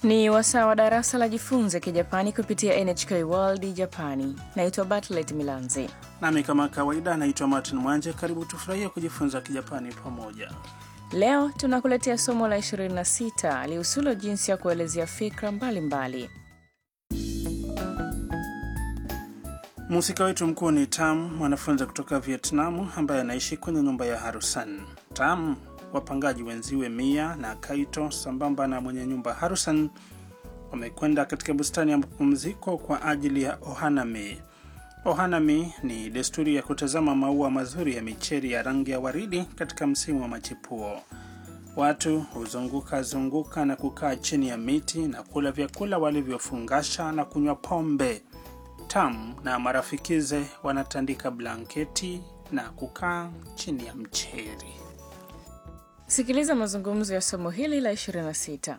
Ni wasaa wa darasa la jifunze Kijapani kupitia NHK World Japani. Naitwa Bartlet Milanzi. Nami kama kawaida naitwa Martin Mwanje. Karibu tufurahie kujifunza Kijapani pamoja. Leo tunakuletea somo la 26 lihusulo jinsi ya kuelezea fikra mbalimbali. Mhusika wetu mkuu ni Tam, mwanafunzi kutoka Vietnamu ambaye anaishi kwenye nyumba ya Harusan. Tam, wapangaji wenziwe Mia na Kaito sambamba na mwenye nyumba Harusan wamekwenda katika bustani ya mapumziko kwa ajili ya ohanami. Ohanami ni desturi ya kutazama maua mazuri ya micheri ya rangi ya waridi katika msimu wa machipuo. Watu huzunguka zunguka na kukaa chini ya miti na kula vyakula walivyofungasha na kunywa pombe. Tam na marafikize wanatandika blanketi na kukaa chini ya mcheri. Sikiliza mazungumzo ya somo hili la 26.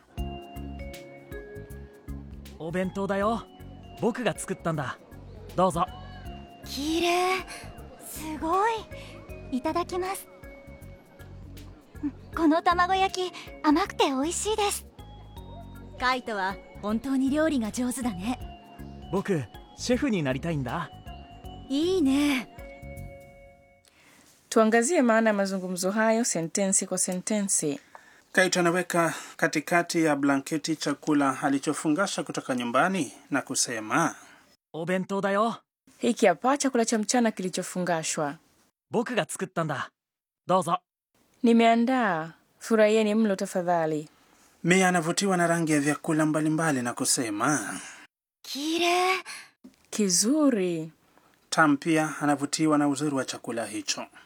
お弁当だよ僕が作ったんだどうぞ綺麗すごいいただきますうんこの卵焼き甘くて美味しいですカイトは本当に料理が上手だね僕シェフになりたいんだいいね Tuangazie maana ya mazungumzo hayo sentensi kwa sentensi. Kaito anaweka katikati ya blanketi chakula alichofungasha kutoka nyumbani na kusema, お弁当だよ Hiki hapa chakula cha mchana kilichofungashwa. 僕が作ったんだどうぞ Nimeandaa, furahieni mlo tafadhali. Mia anavutiwa na rangi ya vyakula mbalimbali na kusema. 綺麗 Kizuri. Tam pia anavutiwa na uzuri wa chakula hicho.